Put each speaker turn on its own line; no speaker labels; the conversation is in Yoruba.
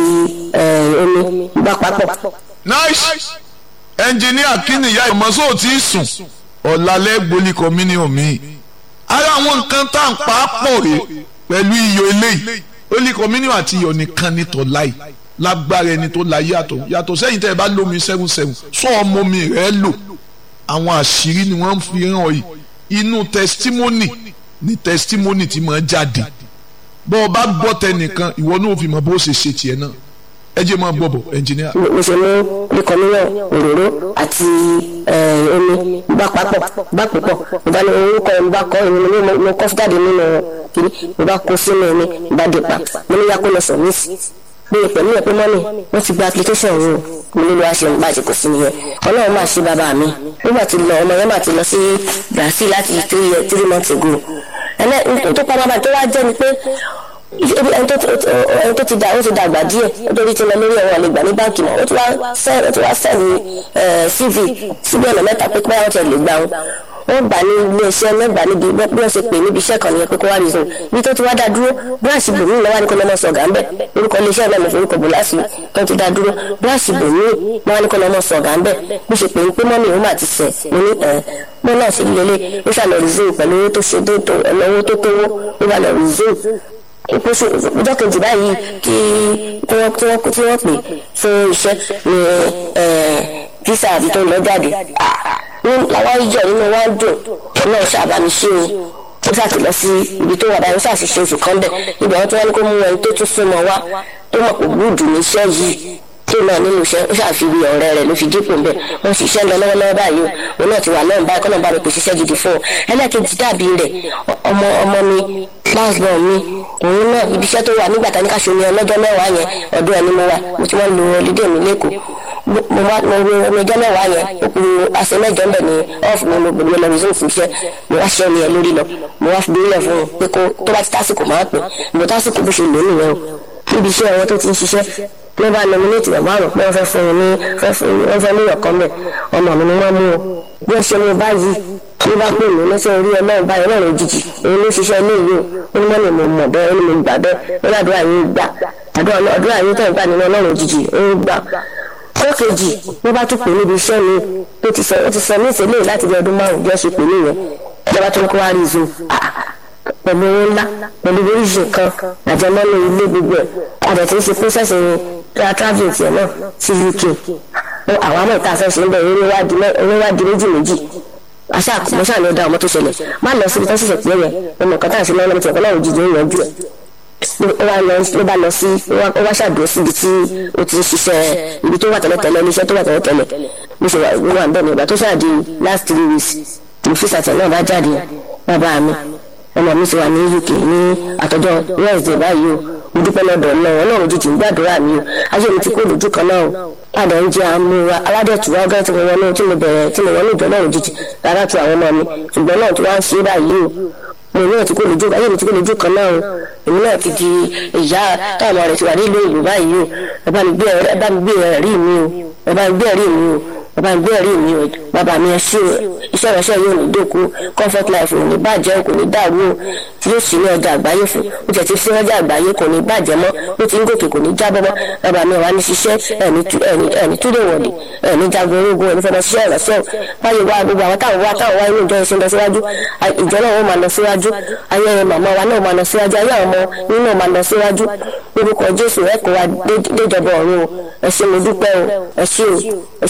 omi bá papọ̀.
nice ẹnjìníà kí nìyá ìmọ̀sọ́ ò tí ì sùn ọ̀làlẹ́ gbolí communion mi ara àwọn nǹkan tá à ń pa á pọ̀ rè pẹ̀lú iyọ̀ eléyìí holy communion àti iyọ̀ nìkan ní tọ́láì lágbára ẹni tó la yàtọ̀ yàtọ̀ sẹ́yìn tẹ́ ẹ bá lómi seven seven sọ ọmọ mi rẹ̀ lò àwọn àṣírí ni wọ́n ń fi hàn yìí inú testimony ni testimony ti máa jáde bọ́ ọ bá gbọ́ tẹnìkan ìwọ náà fi mọ bó ṣe ṣe tiẹ̀ náà ẹ jẹ́ máa gbọ́ bọ̀ ẹnjìníà.
mo ṣe mú bíkọ́mílọ̀ òróró àti omi bá papọ̀ bá púpọ̀ mo bá ní orúkọ mi bá kọ́ ìrìn mi mo kọ́ jáde nínú kiri mo bá kó sínú omi bá dé pa mo ní yakó lọ sọ mí sí pé pẹ̀lú ẹ̀pẹ́ mọ́nì wọ́n ti gba application yìí mo nílò àṣẹ nígbà tí kò sí nìyẹn ọlọ́run máa ṣe bàbá mi nígbà tí lọ ọmọ yẹn máa ti lọ sí Brazil láti three three months ago ẹnẹ tó pa bàbá tó wá jẹ́ ni pé ẹni tó ti dà ó ti dàgbà díẹ̀ nítorí tí lọ lórí ẹ̀rọ àlegbà ní báńkì náà ó ti wá sẹ́ẹ̀ ó ti wá sẹ́ẹ̀ ní CV síbi ọ̀nà mẹ́ta pé pé wọ́n ti lè gbà wọn wọ́n gbà ní ilé iṣẹ́ mẹ́gbà níbi bí wọ́n ṣe pè níbi iṣẹ́ kan nìyẹn pé kó wá reason bí tó ti wá dá dúró bíráàsì bòmí lọ́wọ́ ní kó lọ́mọ sọ̀gà ńbẹ̀ orúkọ ilé iṣẹ́ náà lè forúkọ bò láti tó ti dá dúró bíráàsì bòmí lọ́wọ́ ní kó lọ́mọ sọ̀gà ńbẹ̀ bí ṣe pè ń pé mọ́mí òun àti sẹ̀ mo ní ẹ̀ mo náà ṣe lélẹ̀ ó ṣàlọ́ reason pẹ̀lú owó tó ṣe dé tó ẹ̀lọ́wọ́ tó tówó ó bá lọ reason ìpèsè ọjọ́ kejì báyìí kí wọ́n tí wọ́n tí wọ́n pè fún iṣẹ́ ní físà àbí tó lọ jáde ní làwọn ìjọ nínú wa ń dùn náà ṣàbámi ṣe o ó ṣàti lọ sí ibi tó wà báyìí ó ṣàṣìṣe oṣù kan bẹ̀ ibẹ̀ wọ́n tí wọ́n ní kó mú ẹni tó tún súnmọ́ wá tó mọ̀ pé gbúdù níṣẹ́ yìí tó náà nínú iṣẹ́ ó ṣàfihàn ọ̀rẹ́ rẹ̀ ló fi dípò ń bẹ̀ wọ́n ṣiṣẹ́ lọ lọ́wọ́lọ́wọ́ báyìí o òun náà ti wà lọ́run báyìí kọ́nà bá mi pèsè iṣẹ́ gidi fún ọ ẹlẹ́kejì dàbí rẹ̀ ọmọ ọmọ mi láàbọ̀ mi òun náà ibi iṣẹ́ tó wà nígbà tá ní ká ṣe omi ọlọ́jọ́ mẹ́wàá yẹn ọ̀dọ̀ ẹni mo wà mo ti wọ́n lo olùdé mi lẹ́kọ̀ọ́ mo wá mo wo omi ọjọ́ mẹ́wàá yẹn ó kú aṣẹ mẹ́jọ ń bẹ̀ ní ọ́ọ̀fù mi mo gbòdúgbò lọ resume fún iṣẹ́ mo wá ṣẹ́ mi ẹ̀ lórí lọ mo wá fi bílẹ̀ fún un pé kó tó bá ti tásìkò máa pè mo tásìkò bó ṣe lò nìyẹn o níbi iṣẹ́ wọn tó ti ń ṣiṣẹ́ ló bá nominate bàbá àrùn pé wọ́n fẹ́ fún un ní wọ́n fẹ́ ní ọ̀kan bẹ̀ ọmọ mi ni wọ́n mú o bí wọ́n ṣe mú báyìí ló bá pè mí lọ́sẹ̀ orí ọlọ́run báyìí ọlọ́run òjijì èyí ló ṣiṣẹ́ ilé yìí o ó ní mọ́ni mo mọ̀ bẹ́ẹ̀ ó ní mo gbà bẹ́ẹ̀ ó ní àdúrà yìí gbà àdúrà yìí tẹ̀ ń gbà nínú ọlọ́run òjijì ó ń gbà ọjọ́ kejì wọ́n bá tún pè níbi iṣẹ́ mi tó ti sọ ó ti sọ ní ìṣẹ̀lẹ̀ láti bí ọdún márùn-ún bí wọ́n ṣe pè mí yẹn ìjọba tó ń kó wá rí zoom pẹ̀lú owó ńlá pẹ̀lú oríṣi kan àjẹmọ́nú ilé gbogbo ẹ̀ àdẹ̀ tí ń ṣe process travelling tiẹ̀ náà sí UK àwọn àmọ́ ìta fẹ́ ṣe ń bẹ̀ eré wá di méjì méjì àṣà mo ṣáà ní ọ̀dà ọmọ tó ṣẹlẹ̀ má lọ síbi tó ṣẹ̀ṣẹ̀ pé yẹn ọmọ kan tá à ń ṣe lọ́wọ́ lọ́wọ́ tí ọ̀kan náà òjijì ń yanjú ẹ̀ ló bá lọ sí ó wá ṣàdúró síbi tí ó ti ń ṣiṣẹ́ ibi tó wà tẹ́lẹ̀tẹ́lẹ̀ iléeṣẹ́ tó wà tẹ́lẹ̀tẹ́lẹ̀ bó ṣe wà ń bẹ̀ ní ìgbà tó ṣáà di last three weeks ní fíṣàtẹ̀ náà bá jáde bàbá mi ọmọ mi ti wà ní UK ní àtọ́jọ́ Wednesday báyìí o mo dúpẹ́ lọ́dọ̀ náà ọlọ́run jíjì ń gbàdúrà mi o ayé mi ti kó lójú kan náà o padà ń jẹ àmúra aládẹ̀tù wá gán tí mo wọnú tí mo bẹ̀rẹ̀ tí mo wọnú ìjọ náà jíjì rárá tu àwọn ọmọ mi ṣùgbọ́n náà tí wọ́n á ṣe báyìí o mo náà ti kó lójú ayé mi ti kó lójú kan náà o èmi náà ti di ìyá táwọn ọmọ rẹ̀ ti wà nílùú ìlú báyìí o ẹ bá mi gbé ẹ̀rí mi o ẹ bá mi gbé ẹ̀rí mi o bàbá ìgbé ẹ̀rí mi o bàbá mi ẹ ṣé o iṣẹ́ ìránṣẹ́ yóò ní dòkú comfort life ò ní bàjẹ́ kò ní dàrú o tí yóò sì ní ọjà àgbáyé fún o tẹ̀ ti sí ọjà àgbáyé kò ní bàjẹ́ mọ́ ó ti ń gòkè kò ní jábọ́ mọ́ bàbá mi wà ní ṣiṣẹ́ ẹ̀ní túlẹ̀ wọ̀dì ẹ̀ní jagun orógun ẹ̀ní fẹ́ lọ ṣiṣẹ́ ìránṣẹ́ o báyìí wá gbogbo àwọn táwọn wá táwọn wá inú ìjọ ìṣẹ́ lọ síwájú ìjọ náà wọ́n máa lọ síwájú ayé màmá wa náà máa lọ síwájú ayé àwọn ọmọ nínú náà máa lọ síwájú lórúkọ Jésù ẹ kó wa déjọba ọ̀run o ẹ ṣé mo dúpẹ́ o ẹ ṣé o